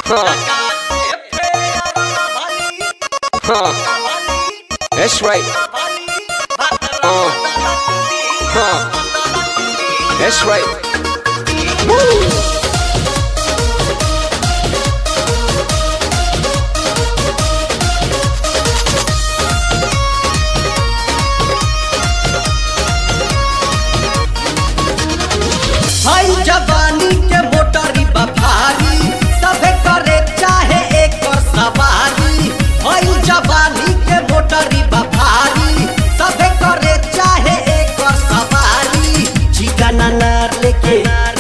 Huh. Huh. That's right. Uh. Huh. That's right. Woo. हई जवानी के मोटरी बफारी सभे करे चाहे एक और सवारी हई जवानी के मोटरी बफारी सभे करे चाहे एक और सवारी चिकन अनार लेके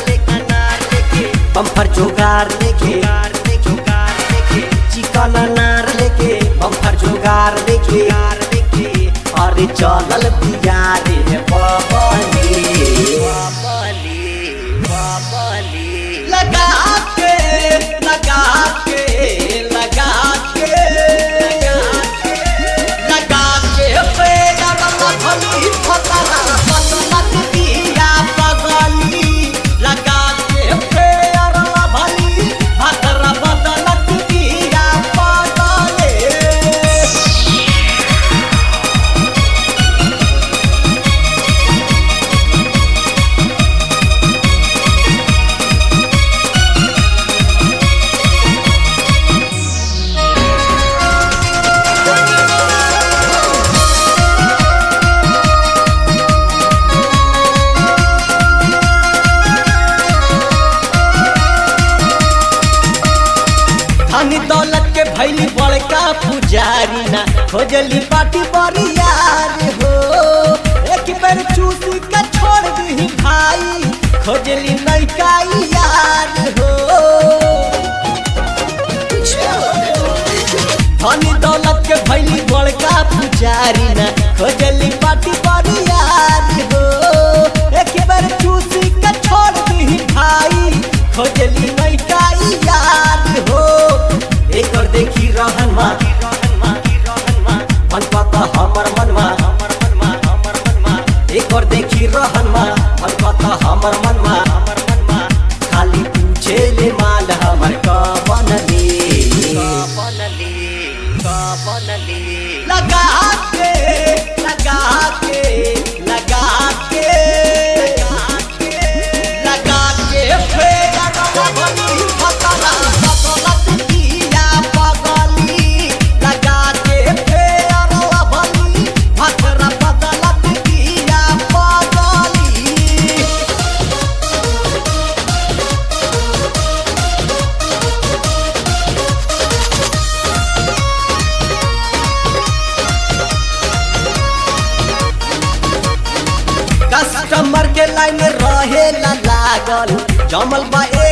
बम्पर जोगार लेके चिकन अनार लेके बम्पर जोगार लेके अरे चलल पिया रे बबली लगा के लगा के लगा के लगा के पेड़ भली फतरा बदलत दिया पगली लगा के पेड़ भली फतरा बदलत दिया पगले धनी दौलत के भैली बड़का पुजारी ना खोजली पाटी बड़ी यार हो एक बेर चूसी के छोड़ दी भाई खोजली नैका यार हो धनी दौलत के भैली बड़का पुजारी ना खोजली पाटी बड़ी यार हो एक बेर चूसी के छोड़ दी भाई खोजली नैका यार हो एक और देखी रहन मा मन पता हमर मनवा हमर मनवा हमर मनवा एक और देखी रहन मा मन पता हमर मनवा हमर मनवा खाली पूछे ले माल हमर कवन ले लगा के लगा के लगा के लगा के फेर भली फतरा बदलत दिया पगली लगा के फेर भली फतरा बदलत दिया पगली कस्टमर के लाइन रहे ला लागल जमल बा